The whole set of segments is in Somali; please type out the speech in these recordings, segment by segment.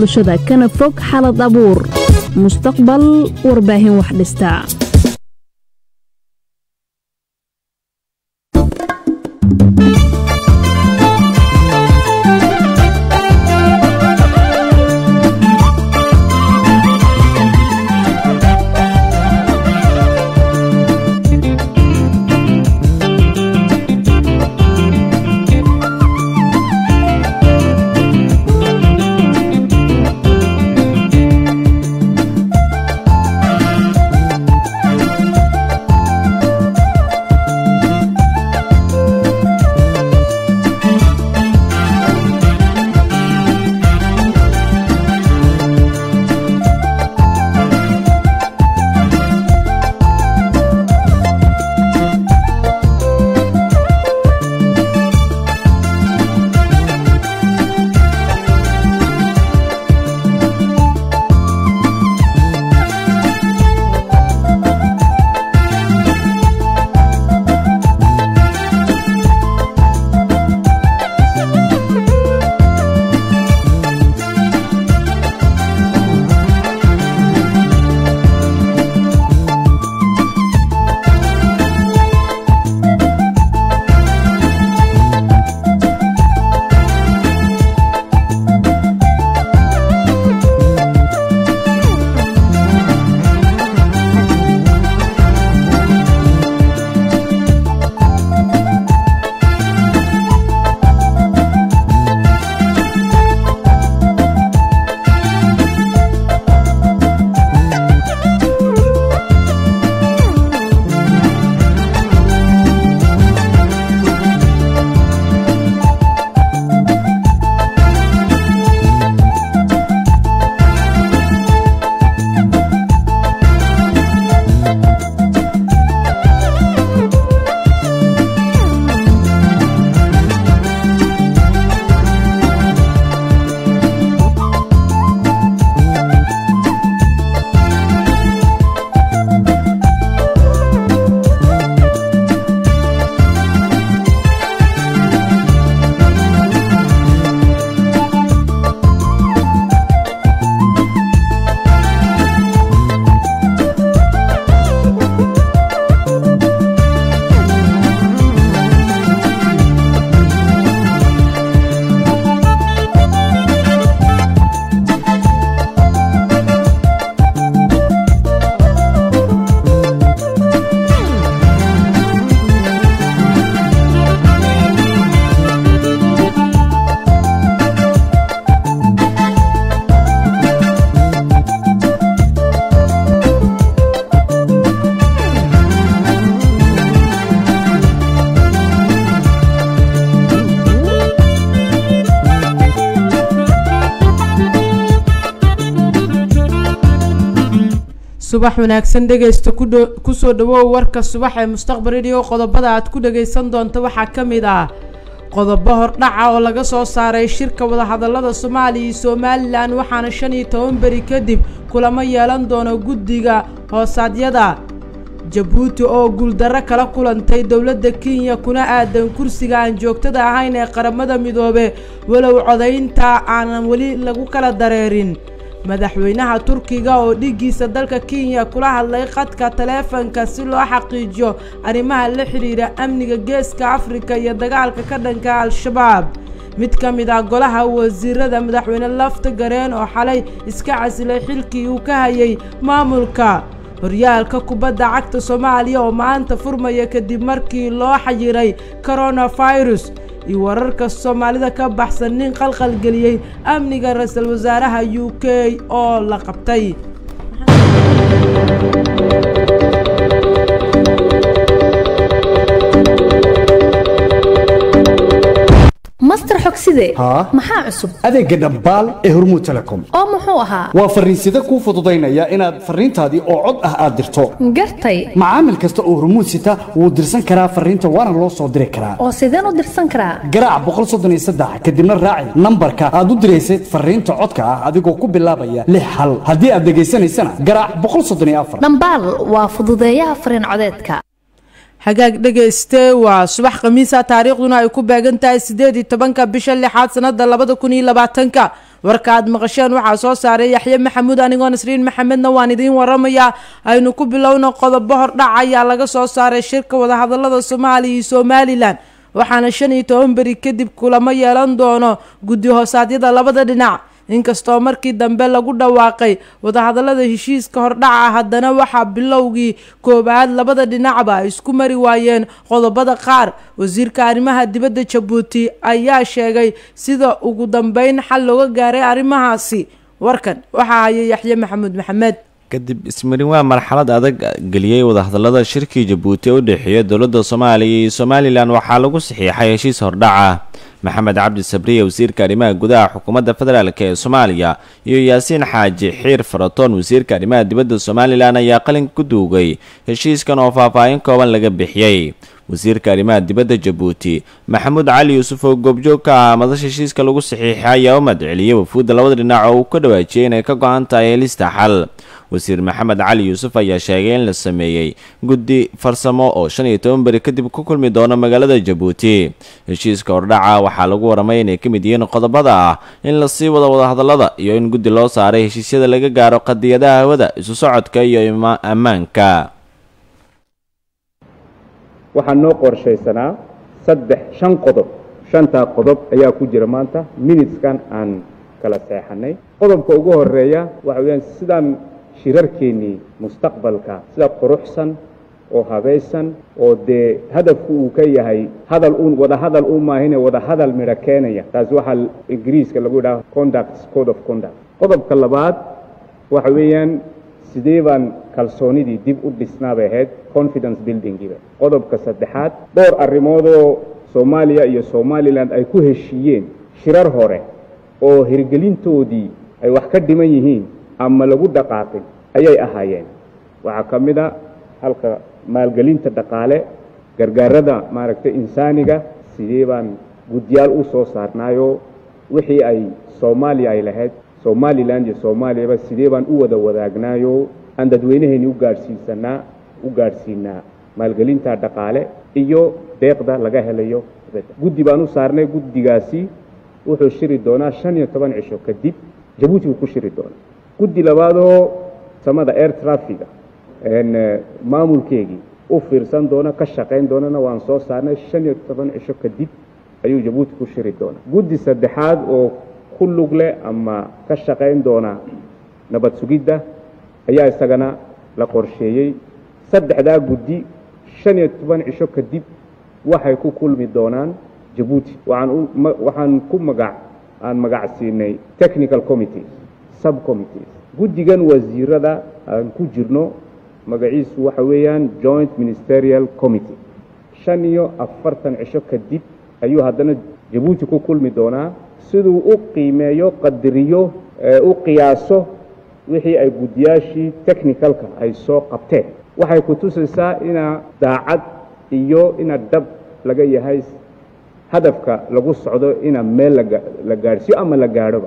bulshada kana fog xalad abuur mustaqbal warbaahin wax dhistaa subax wanaagsan dhegaysta kusoo dhawow warka subax ee mustaqbal radio qodobada aad ku dhagaysan doonta waxaa ka mid ah qodobo hordhaca oo laga soo saaray shirka wadahadalada soomaaliya iyo somalilan waxaana shan iyo toban beri kadib kulamo yeelan doono guddiga hoosaadyada jabuuti oo guuldarro kala kulantay dowladda kenya kuna aadan kursiga aan joogtada ahayn ee qaramada midoobe walow codaynta aanan weli lagu kala dareerin madaxweynaha turkiga oo dhigiisa dalka kenya kula hadlay khadka taleefanka si loo xaqiijiyo arrimaha la xidhiidha amniga geeska afrika iyo dagaalka ka dhanka al-shabaab mid ka mid ah golaha wasiirada madaxweyne lafta gareen oo xalay iska casilay xilkii uu ka hayay maamulka horyaalka kubadda cagta soomaaliya oo maanta furmaya kadib markii loo xayiray coronavirus iyo wararka soomaalida ka baxsan nin qalqalgeliyey amniga ra-iisul wasaaraha u k oo la qabtay master xogside haa maxaa cusub adeegga dhambaal ee hormuud telecom oo muxuu ahaa waa farriinsida kuu fududaynaya inaad farriintaadii oo cod ah aad dirto gartay macaamil kasta oo hormuud sita wuu dirsan karaa farriinta waana loo soo diri karaa oo sideen u dirsan karaa garaac boqol soddon iyo saddex kadibna raaci nambarka aad u diraysay farriinta codka ah adigoo ku bilaabaya lix hal haddii aad dhegaysanaysana garaac boqol soddon iyo afar dhambaal waa fududeeyaha fariin codeedka hagaag dhegayste waa subax khamiisa taariikhduna ay ku beegan tahay sideed iyo tobanka bisha lixaad sanada labada kun iyo labaatanka warka aad maqasheen waxaa soo saaray yaxye maxamuud anigoo nasriin maxamedna waan idiin waramayaa aynu ku bilowno qodobo hordhac ayaa laga soo saaray shirka wadahadalada soomaaliya iyo somalilan waxaana shan iyo toban beri kadib kulamo yeelan doono guddi hoosaadyada labada dhinac inkastoo markii dambe lagu dhawaaqay wadahadalada heshiiska hordhaca haddana waxaa bilowgii koowaad labada dhinacba ay isku mari waayeen qodobada qaar wasiirka arrimaha dibadda jabuuti ayaa sheegay sida ugu dambeyn xal looga gaaray arrimahaasi warkan waxaa haya yaxye maxamuud maxamed kadib ismarin waa marxalad adag geliyey wadahadalada shirkii jabuuti ee u dhexeeya dowladda soomaaliya iyo somalilan waxaa lagu saxiixay heshiis hordhaca maxamed cabdi sabriye wasiirka arrimaha gudaha xukuumadda federaalk ee soomaaliya iyo yaasiin xaaji xiir faratoon wasiirka arrimaha dibadda somalilan ayaa qalinka ku duugay heshiiskan oo faahfaahin kooban laga bixiyey wasiirka arrimaha dibadda jabuuti maxamuud cali yuusuf oo goobjoog ka ah madasha heshiiska lagu saxiixay ayaa u madceliyey wafuudda labada dhinac oo uu ka dhawaajiyey inay ka go-an tahay helista xal wasiir maxamed cali yuusuf ayaa sheegay in la sameeyey guddi farsamo oo shan iyo toban beri kadib ku kulmi doono magaalada jabuuti heshiiska hordhaca waxaa lagu waramay inay ka mid yihiin qodobada ah in la sii wado wadahadalada iyo in guddi loo saaray heshiisyada laga gaaro qadiyadaha hawada isu socodka iyo ammaanka waxaa noo qorshaysanaa saddex shan qodob shantaa qodob ayaa ku jira maanta minuteskan aan kala seexanay qodobka ugu horeeya waxa weyaan sidaan shirarkeennii mustaqbalka sida quruxsan oo habaysan oo dee hadafku uu ka yahay hadal uun wada hadal u maahine wada hadal midho keenaya taasi waxaa ingiriiska lagu yidhaha conduct code of conduct qodobka labaad waxa weeyaan sidee baan kalsoonidii dib u dhisnaabay ahayd confidence buildingiiba qodobka saddexaad dhowr arrimoodoo soomaaliya iyo somalilan ay ku heshiiyeen shirar hore oo hirgelintoodii ay wax ka dhiman yihiin ama lagu dhaqaaqin ayay ahaayeen waxaa ka mid a halka maalgelinta dhaqaale gargaarada maaragtay insaaniga sidee baan guddiyaal u soo saarnaayo wixii ay soomaaliya ay lahayd somalilan iyo soomaaliyaba sidee baan u wada wadaagnaayo aan dadweynaheeni u gaadhsiisanaa u gaadhsiinaa maalgelinta dhaqaale iyo deeqda laga helayo guddi baan u saarnay guddigaasi wuxuu shiri doonaa shan iyo toban cisho kadib jabuuti buu ku shiri doonaa guddi labaadoo samada air trafiga maamulkeegii u fiirsan doona ka shaqayn doonana waan soo saarnay shan iyo toban cisho kadib ayuu jabuuti ku shiri doonaa guddi saddexaad oo ku lug leh ama ka shaqayn doona nabad sugidda ayaa isagana la qorsheeyey saddexdaa guddi shan iyo toban cisho kadib waxay ku kulmi doonaan jabuuti waxaan ku magac aan magac siinay technical committees subcommittees guddigan wasiirada aan ku jirno magaciisu waxa weeyaan joint ministerial committee shan iyo afartan cisho kadib ayuu haddana jabuuti ku kulmi doonaa siduu u qiimeeyo qadariyo u qiyaaso wixii ay guddiyaashii technicalka ay soo qabteen waxay ku tusaysaa inaa daacad iyo ina dhab laga yahay hadafka lagu socdo ina meel la gaadhsiiyo ama la gaadhoba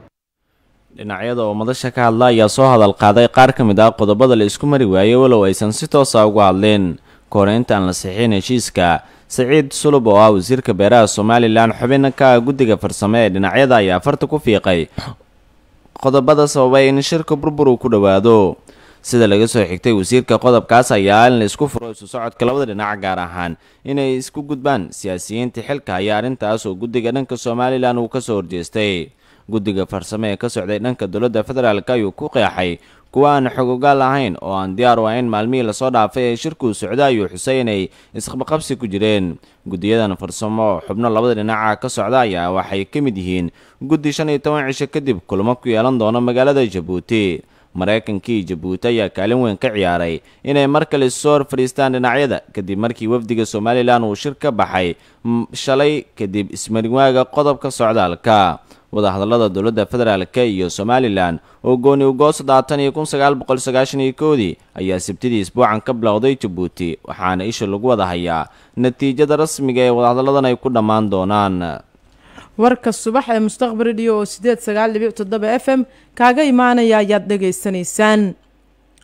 dhinacyada oo madasha ka hadla ayaa soo hadal qaaday qaar ka mid ah qodobada la isku mari waayey walow aysan si toosa uga hadleen ka hore intaan la saxiixin heshiiska saciid sulub oo ah wasiirka beeraha somalilan xubin ka ah guddiga farsame ee dhinacyada ayaa farta ku fiiqay qodobada sababay in shirka burbur uu ku dhowaado sida laga soo xigtay wasiirka qodobkaas ayaa in la isku furo isu socodka labada dhinac gaar ahaan inay isku gudbaan siyaasiyiinta xilka ayaa arrintaas oo guddiga dhanka somalilan uu kasoo horjeestay guddiga farsame ee ka socday dhanka dowladda federaalk ayuu ku qeexay kuwa aan xogogaal ahayn oo aan diyaar u ahayn maalmihii lasoo dhaafay ee shirkuu socda ayuu xusay inay isqabaqabsi ku jireen guddiyadan farsamo oo xubno labada dhinaca ka socda ayaa waxay ka mid yihiin guddi shan iyo toban cisho kadib kulamo ku yeelan doono magaalada jabuuti maraykankii jabuuti ayaa kaalin weyn ka ciyaaray inay mar kale soo hor fadhiistaan dhinacyada kadib markii wafdiga somalilan uu shir ka baxay shalay kadib ismarinwaaga qodobka socdaalka wadahadallada dowladda federaalk iyo somalilan oo gooni ugoo soddobaatan iyo kun sagaal boqol sagaashan iyo koodii ayaa sabtidii isbuucan ka bilowday jabuuti waxaana isha lagu wada hayaa natiijada rasmiga ee wadahadalladan ay ku dhammaan doonaan warka subax ee mustaqbal radio oo sideed sagaal dhibic toddoba f m kaaga imaanaya ayaad dhegaysanaysaan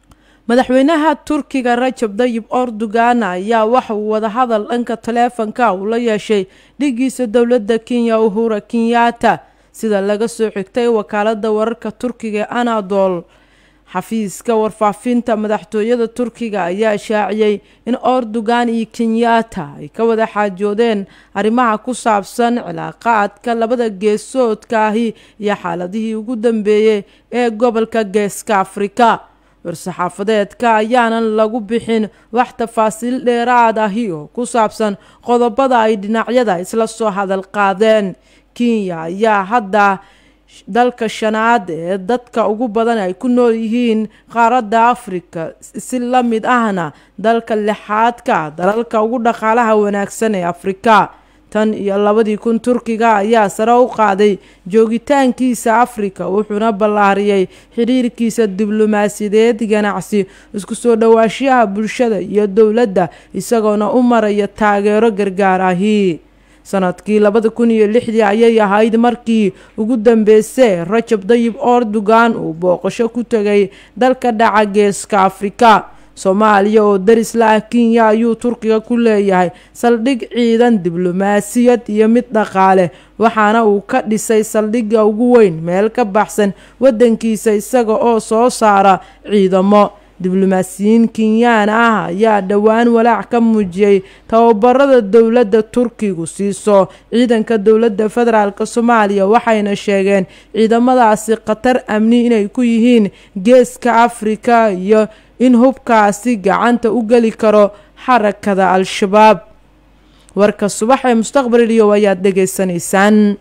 madaxweynaha turkiga rajab dayib erdogan ayaa waxa uu wadahadal dhanka taleefanka uu la yeeshay dhigiisa dowladda kenya uhura kenyatta sida laga soo xigtay wakaalada wararka turkiga ee anadol xafiiska warfaafinta madaxtooyada turkiga ayaa shaaciyey in erdogan iyo kenyatta ay ka wada xaajoodeen arrimaha ku saabsan cilaaqaadka labada geesoodka ahi iyo xaaladihii ugu dambeeyey ee gobolka geeska afrika war-saxaafadeedka ayaanan lagu bixin wax tafaasiil dheeraad ahi oo ku saabsan qodobada ay dhinacyada isla soo hadal qaadeen kenya ayaa hadda dalka shanaad ee dadka ugu badan ay ku nool yihiin qaaradda afrika si la mid ahna dalka lixaadka dalalka ugu dhaqaalaha wanaagsan ee afrika tan iyo labadii kun turkiga ayaa sare u qaaday joogitaankiisa afrika wuxuuna ballaariyey xiriirkiisa diblomaasiyadeed ganacsi isku soo dhawaashiyaha bulshada iyo dowladda isagoona u maraya taageero gargaar ahi sanadkii labada kun iyo lixdii ayay ahayd markii ugu dambeysay rajab dayib erdogan uu booqasho ku tegay dalka dhaca geeska afrika soomaaliya oo daris la ah kenya ayuu turkiga ku leeyahay saldhig ciidan diblomaasiyad iyo mid dhaqaale waxaana uu ka dhisay saldhigga ugu weyn meel ka baxsan waddankiisa isaga oo soo saara ciidamo diblomaasiyiin kenyaan ah ayaa dhowaan walaac ka muujiyey tababarada dowladda turkigu siiso ciidanka dowladda federaalk soomaaliya waxayna sheegeen ciidamadaasi khatar amni inay ku yihiin geeska afrika iyo in hubkaasi gacanta u geli karo xarakada al-shabaab warka subax ee mustaqbal iyo ayaad dhegaysanaysaan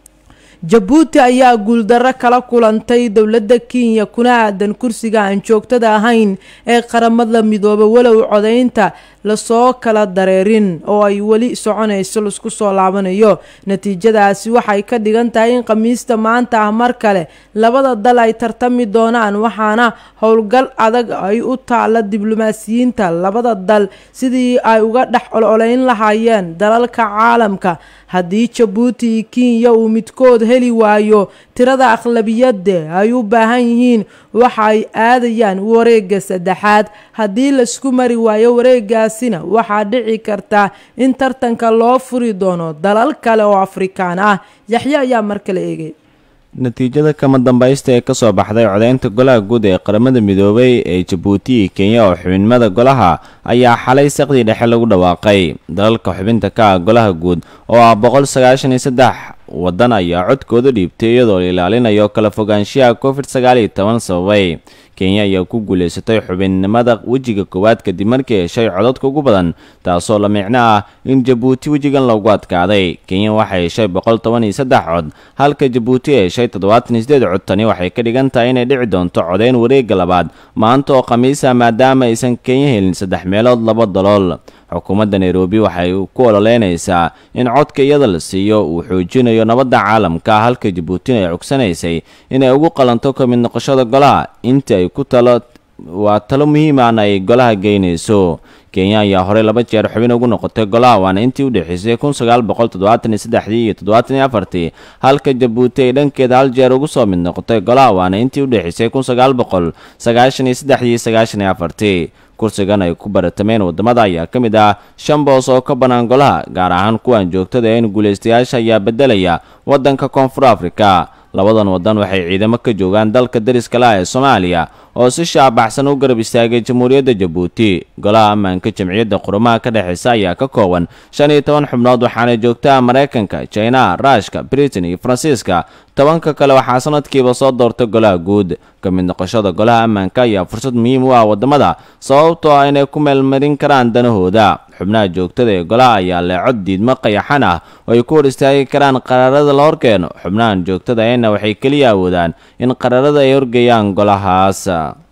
jabuuti ayaa guuldarro kala kulantay dowladda kenya kuna aadan kursiga aan joogtada ahayn ee qaramada midoobe walow codaynta lasoo kala dareerin oo ay weli soconayso laisku soo laabanayo natiijadaasi waxay ka dhigan tahay in khamiista maanta ah mar kale labada dal ay tartami doonaan waxaana howlgal adag ay u taalla diblomaasiyiinta labada dal sidii ay uga dhex ololayn lahaayeen dalalka caalamka haddii jabuuti iyo kenya uu midkood heli waayo tirada aqlabiyadda ay u baahan yihiin waxa ay aadayaan wareegga saddexaad haddii laisku mari waayo wareegaasina waxaa dhici karta in tartanka loo furi doono dalal kale oo afrikaan ah yaxye ayaa mar kale eegay natiijada kama dambaysta ee kasoo baxday codeynta golaha guud ee qaramada midoobay ee jabuuti iyo kenya oo xubinimada golaha ayaa xalay saqdii dhexe lagu dhawaaqay dalalka xubinta ka ah golaha guud oo ah boqol sagaashan iyo saddex waddan ayaa codkooda dhiibtay iyadoo la ilaalinayo kala fogaanshiyaha covid sagaal iyo toban sababay kenya ayaa ku guulaysatay xubinnimada wejiga koowaad kadib markii heshay codadka ugu badan taasoo la micno ah in jabuuti wejigan loogu adkaaday kenya waxay heshay boqol toban iyo saddex cod halka jabuuti ay heshay toddobaatan iyo sideed cod tani waxay ka dhigan tahay inay dhici doonto codeyn wareegga labaad maanta oo khamiisa maadaama aysan kenya helin saddex meelood laba dalool xukuumadda nairobi waxay ku ololeynaysaa in codka iyada la siiyo uu xoojinayo nabadda caalamka halka jabuutina ay cogsanaysay inay ugu qalanto ka mid noqoshada golaha intii ay ku talo waa talo muhiimaana ay golaha geynayso kenya ayaa horey laba jeer xubin ugu noqotay golaha waana intii u dhexeysay kun sagaal boqol toddobaatan iyo saddexdii iyo toddobaatan iyo afartii halka jabuuti ay dhankeeda hal jeer ugu soo mid noqotay golaha waana intii u dhexeysay kun sagaal boqol sagaashan iyo saddexdii iyo sagaashan iyo afartii kursigan ay ku baratameen wadamada ayaa ka mid ah shan boos oo ka bannaan golaha gaar ahaan kuwan joogtada een guulaystayaasha ayaa beddelaya waddanka koonfur afrika labadan waddan waxay ciidamo ka joogaan dalka dariska lah ee soomaaliya oo si shaabaxsan u garab istaagay jamhuuriyadda jabuuti golaha ammaanka jamciyadda qurumaha ka dhexeysa ayaa ka kooban shan iyo toban xubnood waxaana joogtaa maraykanka jina ruushka britain iyo faransiiska tobanka kale waxaa sanadkiiba soo doorta golaha guud ka mid noqoshada golaha ammaanka ayaa fursad muhiim u ah wadamada sababtoo ah inay ku meelmarin karaan danahooda xubnaha joogtada ee golaha ayaa leh cod diidmo qayaxan ah oo ay ku hor istaagi karaan qaraarada la horkeeno xubnahan joogtada eena waxay keliya awoodaan in qaraarada ay horgeeyaan golahaas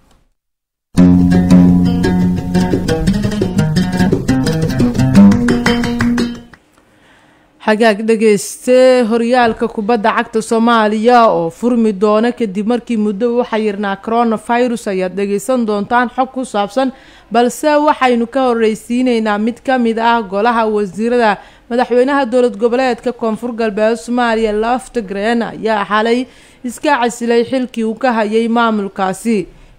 xagaag dhegeyste horyaalka kubadda cagta soomaaliya oo furmi doona kadib markii muddo u xayirnaa coronavirus ayaad dhegeysan doontaan xog ku saabsan balse waxaynu ka horreysiineynaa mid ka mid ah golaha wasiirada madaxweynaha dowlad goboleedka koonfur galbeed soomaaliya laftagreen ayaa xalay iska casilay xilkii uu ka hayay maamulkaasi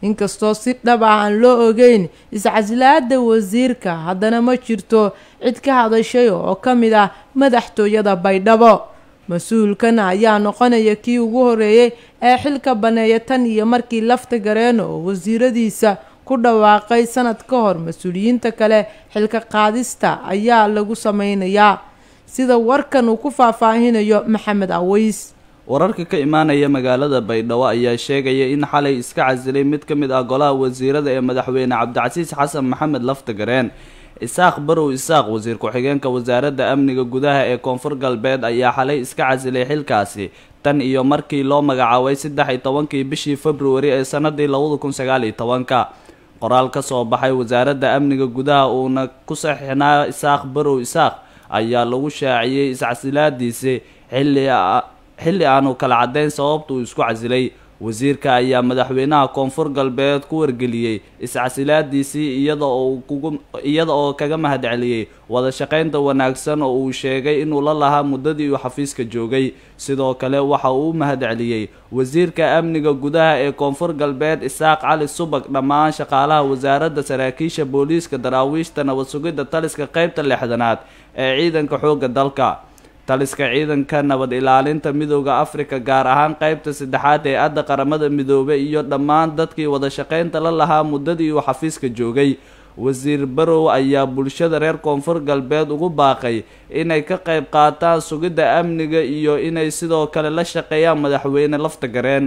inkastoo si dhab ah aan loo ogeyn iscasilaada wasiirka haddana ma jirto cid ka hadashay oo ka mid ah madaxtooyada baydhabo mas-uulkan ayaa noqonaya kii ugu horeeyey ee xilka baneeya tan iyo markii lafta gareen oo wasiiradiisa ku dhawaaqay sanad ka hor mas-uuliyiinta kale xilka qaadista ayaa lagu sameynayaa sida warkan uu ku faahfaahinayo maxamed aweys wararka ka imaanaya magaalada baydhabo ayaa sheegaya in xalay iska casilay mid ka mid ah golaha wasiirada ee madaxweyne cabdicasiis xasan maxamed laftagareen isaaq barow isaaq wasiir ku-xigeenka wasaaradda amniga gudaha ee koonfur galbeed ayaa xalay iska casilay xilkaasi tan iyo markii loo magacaabay saddex iyo tobankii bishii februari ee sanadii labada kun sagaal iyo tobanka qoraal ka soo baxay wasaaradda amniga gudaha uuna ku saxiixnaa isaaq barow isaaq ayaa lagu shaaciyey iscasilaadiisi xilli xilli aanu kala caddayn sababta uu isku casilay wasiirka ayaa madaxweynaha koonfur galbeed ku wargeliyey iscasilaadiisii iyada oo kugu iyada oo kaga mahadceliyey wada shaqaynta wanaagsan oo uu sheegay inuu la lahaa muddadii uu xafiiska joogay sidoo kale waxa uu u mahadceliyey wasiirka amniga gudaha ee koonfur galbeed isaaq cali subag dhammaan shaqaalaha wasaaradda saraakiisha booliiska daraawiishta nabad sugidda taliska qeybta lixdanaad ee ciidanka xoogga dalka taliska ciidanka nabad ilaalinta midooda afrika gaar ahaan qeybta saddexaad ee adda qaramada midoobe iyo dhammaan dadkii wada shaqaynta la lahaa muddadii uu xafiiska joogay wasiir barow ayaa bulshada reer koonfur galbeed ugu baaqay inay ka qayb qaataan sugidda amniga iyo inay sidoo kale la shaqeeyaan madaxweyne lafta gareen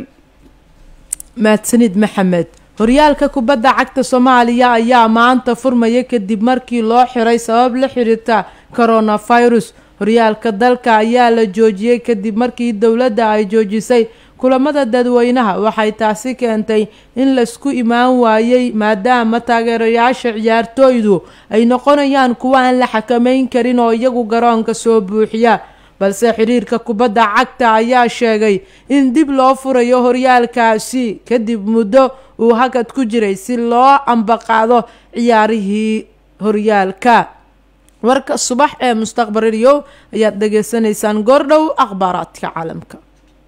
mahadsanid maxamed horyaalka kubadda cagta soomaaliya ayaa maanta furmaya kadib markii loo xiray sabab la xiriirta coronavirus horyaalka dalka ayaa la joojiyey kadib markii dowladda ay joojisay kulamada dadweynaha waxay taasi keentay in laisku imaan waayey maadaama taageerayaasha ciyaartooydu ay noqonayaan kuwa aan la xakameyn karin oo iyagu garoonka soo buuxiya balse xiriirka kubadda cagta ayaa sheegay in dib loo furayo horyaalkaasi kadib muddo uu hakad ku jiray si loo ambaqaado ciyaarihii horyaalka warka subax ee mustaqbal radio ayaad dhageysanaysaan goordhow akhbaaraadka caalamka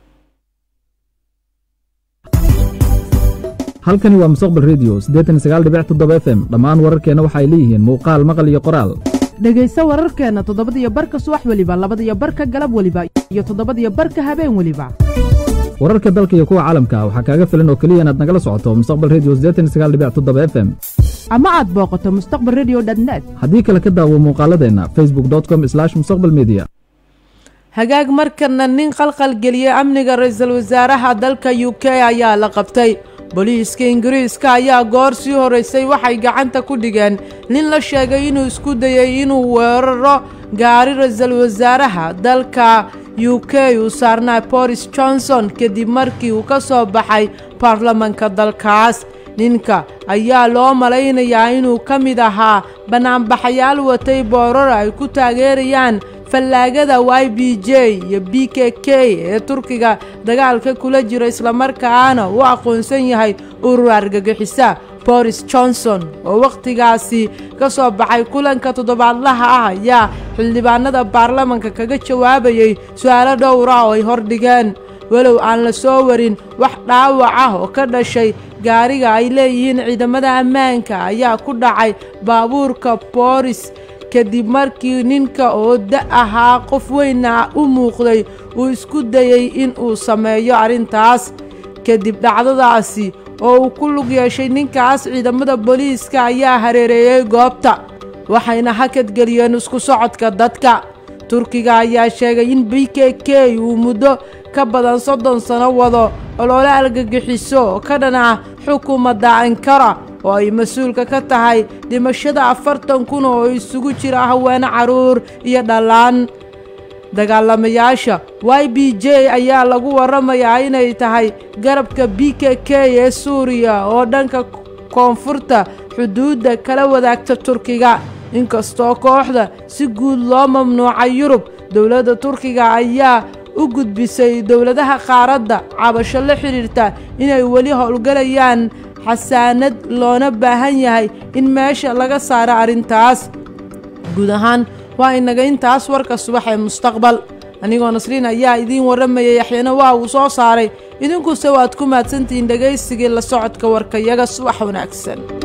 halkani waa mustaqbal redio siddeetan sagaal dhibic toddoba f m dhammaan wararkeenna waxay leeyihiin muuqaal maqal iyo qoraal dhegayso wararkeenna toddobadiyo barka subax weliba labadiyo barka galab weliba iyo toddobadiyo barka habeen weliba wararka dalka iyo kuwa caalamka waxaa kaaga filan oo keliya inaad nagala socoto mustaqbal redio siddeetan sagaal dhibic toddoba f m ama aad booqato mustaqbal radio net haddii kale ka daawo muuqaaladeenna facebook com mustaqbal media hagaag markana nin qalqal geliyey amniga ra-iisul wasaaraha dalka u k ayaa la qabtay booliiska ingiriiska ayaa goor sii horeysay waxay gacanta ku dhigeen nin la sheegay inuu isku dayay inuu weeraro gaari ra-iisul wasaaraha dalka u k uu saarnaa boris johnson kadib markii uu ka soo baxay baarlamanka dalkaas ninka ayaa loo malaynayaa inuu ka mid ahaa banaanbaxayaal watay boorar ay ku taageerayaan fallaagada y b j iyo b k k ee turkiga dagaalka kula jira islamarkaana u aqoonsan yahay urur argagixisa boris johnson oo wakhtigaasi ka soo baxay kulanka toddobaadlaha ah ayaa xildhibaanada baarlamanka kaga jawaabayay su-aalo dhowr ah oo ay hordhigeen walow aan la soo warin wax dhaawac ah oo ka dhashay gaariga ay leeyihiin ciidamada ammaanka ayaa ku dhacay baabuurka booris kadib markii ninka oo da ahaa qof weyna u muuqday uu isku dayey in uu sameeyo arrintaas kadib dhacdadaasi oo uu ku lug yeeshay ninkaas ciidamada booliiska ayaa hareereeyey goobta waxayna hakadgeliyeen isku socodka dadka turkiga ayaa sheegay in b k k uu muddo ka badan soddon sano wado olole argagixiso oo ka dhan ah xukuumadda ankara oo ay mas-uulka ka tahay dhimashada afartan kun oo isugu jira haweene carruur iyo dhallaan dagaalamayaasha y b j ayaa lagu waramayaa inay tahay garabka b k k ee suuriya oo dhanka koonfurta xuduudda kala wadaagta turkiga inkastoo kooxda si guud loo mamnuucay yurub dowladda turkiga ayaa u gudbisay dowladaha qaaradda cabasho la xidhiirta inay weli howlgalayaan xasaanad loona baahan yahay in meesha laga saaro arrintaas guud ahaan waa inaga intaas warka subax ee mustaqbal anigoo nasriin ayaa idiin warramayay yaxyana waa uu soo saaray idinkuse waad ku mahadsantihiin dhegaysigii la socodka warkayaga subax wanaagsan